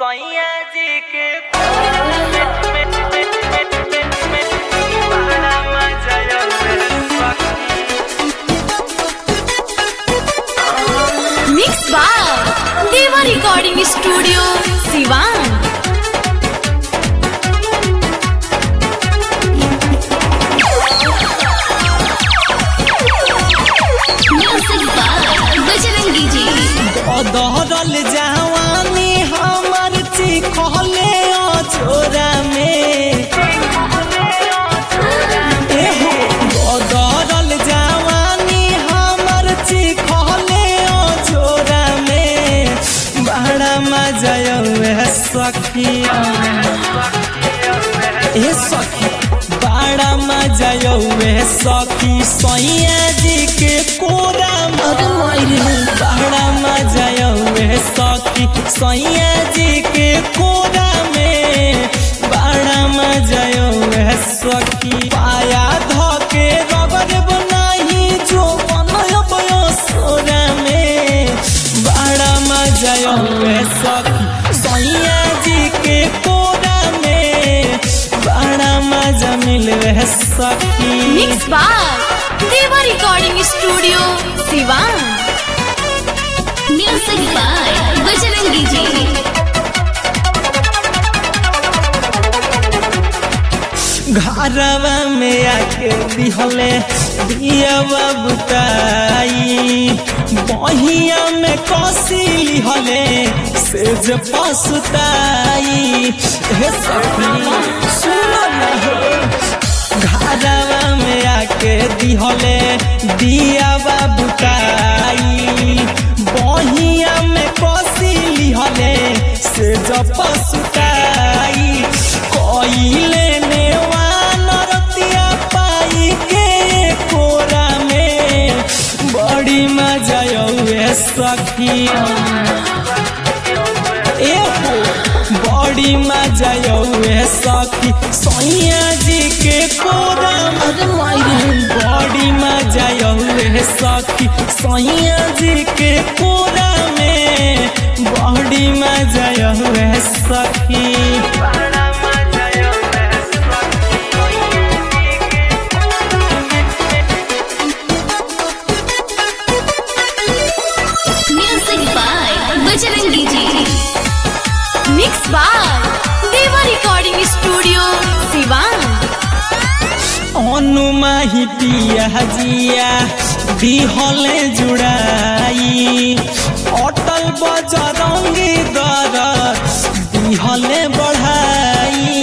सैया जी के बड़ा मजा आवे mix by Deva recording studio Siwan music by Bajrangi ji अदहरल जवानी हमर चिखले अछोरा में एहो अदहरल जवानी हमर चिखले अछोरा में बड़ा मजा आवे सखिया ए सखी बड़ा मजा आवे सखी सैया जी के कोरा मर मारे बड़ा मजा आवे सखी सैया जी के कोरा में बड़ा मजा आवे सखी पाया धके रगड़ बनाही जो बनब सोरा में बड़ा मजा आवे सखी सैया जी के कोरा में बड़ा मजा मिलवे सखी mix by Deva recording studio Siwan music by Bajrangi ji घरवा में आके दिहले दियावा बुताई बहिया में कसी लिहले से जे पसुताई हे सखी सुनो ना हो घरवा में आके दिहले दियावा बुताई बहिया में कसी लिहले से जे पसुताई कइले नेवान रतिया पाई के कोरा में बड़ी मजा आवे सखिया एहो बड़ी मजा आवे सखी सैया जी के कोरा अरे माई बड़ी मजा आवे सखी सैया जी के कोरा में बड़ी मजा आवे सखी बड़ा मजा आवे music by Bajrangi ji mix by Deva recording studio Siwan अनुमाही पिया जिया दिहले जुड़ाई अटल बजरंगी दर दिहले बढ़ाई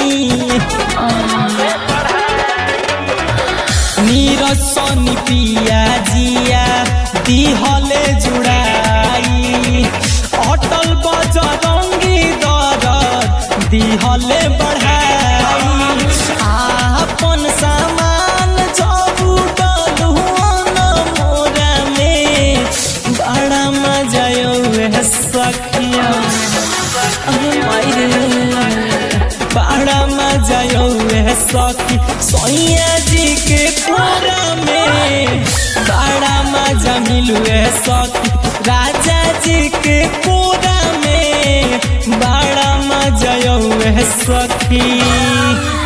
नीरसन पिया जिया दिहले जुड़ाई अटल बजरंगी दर दिहले बढ़ाई आपन सामान जबू डलुअन मोरा में बड़ा मजा आवे सखिया अरे माई रे बड़ा मजा आवे सखी सैया जी के कोरा में बड़ा मजा मिलुए सखी राजा जी के कोरा में बड़ा मजा आवे सखी